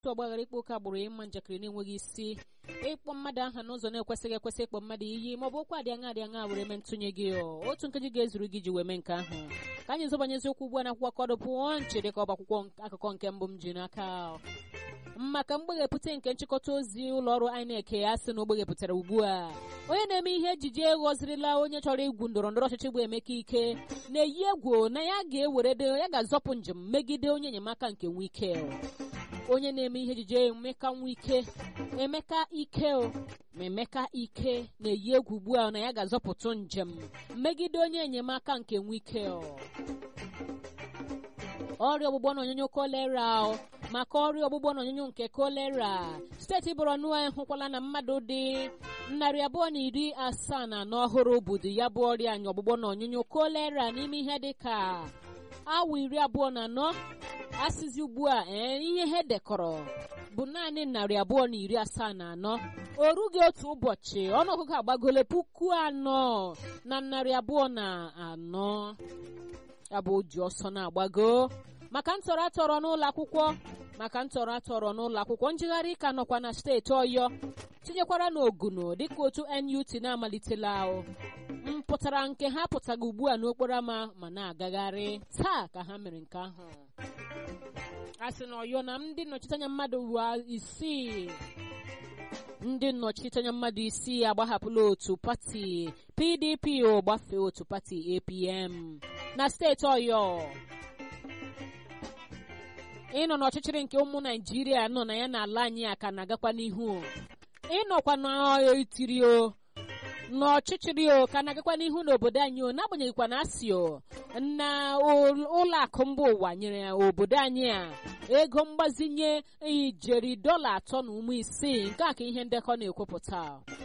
otu ọgbaghara ịkpa oke agbụrụ ịma njakịrị na-enweghị isi ịkpọ mmadụ aha n'ụzọ na-ekwesịghị ekwesị ịkpọ mmadụ iyi ma ọ bụ okwu adị aṅa adị aṅa were mee ntụnye gị otu nkeji ga-ezuru gị ji wee mee nke ahụ ka anyị zọbanye eziokwu ugbu a na akwụkwọ kọdụ pụọ nche dịka ọba akwụkwọ akụkọ nke mbụ m ji n'aka maka mgbeghepụta nke nchịkọta ozi ụlọ ọrụ INEC ya sị na o gbeghepụtara ugbu a onye na-eme ihe ejije ghọzirila onye chọrọ igwu ndọrọ ndọrọ ọchịchị bụ Emeka Ike na-eyi egwu na ya ga-ewere ya ga-azọpụ njem megide onye enyemaka nke Wike onye na-eme ihe ejije Emeka Wike Emeka Ike ma Emeka Ike na-eyi egwu ugbu a na ya ga-azọpụtụ njem megide onye enyemaka nke Wike ọrịa ọgbụgbọ na onyonyo kolera maka ọrịa ọgbụgbọ na onyonyo nke kolera steeti Borno hụkwala na mmadụ dị narị abụọ na iri asaa na anọ ọhụrụ budu ya bụ ọrịa anya ọgbụgbọ na onyonyo kolera n'ime ihe dị ka awa iri abụọ na anọ asịzi ugbu a ee ihe ha dekọrọ bụ naanị narị abụọ na iri asaa na anọ o rughị otu ụbọchị ọnụọgụgụ agbagole puku anọ na narị abụọ na anọ ya bụ o ji ọsọ na-agbago maka ntọrọ atọrọ n'ụlọ akwụkwọ maka ntọrọ atọrọ n'ụlọ akwụkwọ njegharị ka nọkwa na steeti ọyọ tinyekwara n'oguno dịka otu NUT na-amalitela mpụtara nke ha pụtaga ugbu a n'okporo ámá ma na-agagharị taa ka ha mere nke ahụ a sị na ọyọ na ndị nnọchiteanya mmadụ isii ndị nnọchiteanya mmadụ isii agbahapụla otu pati PDP o gbafee otu pati APM na steeti ọyọ ịnọ n'ọchịchịrị nke ụmụ naijiria nọ na ya n'ala anyị a ka na-agakwa n'ihu ịnọkwa n'etiri o n'ọchịchịrị o ka na-agakwa n'ihu n'obodo anyị o n'agbanyeghịkwa na asị o na ụlọ akụ mba ụwa nyere obodo anyị a ego mgbazinye ijeri dọla atọ na ụmụ isii nke a ka ihe ndekọ na-ekwupụta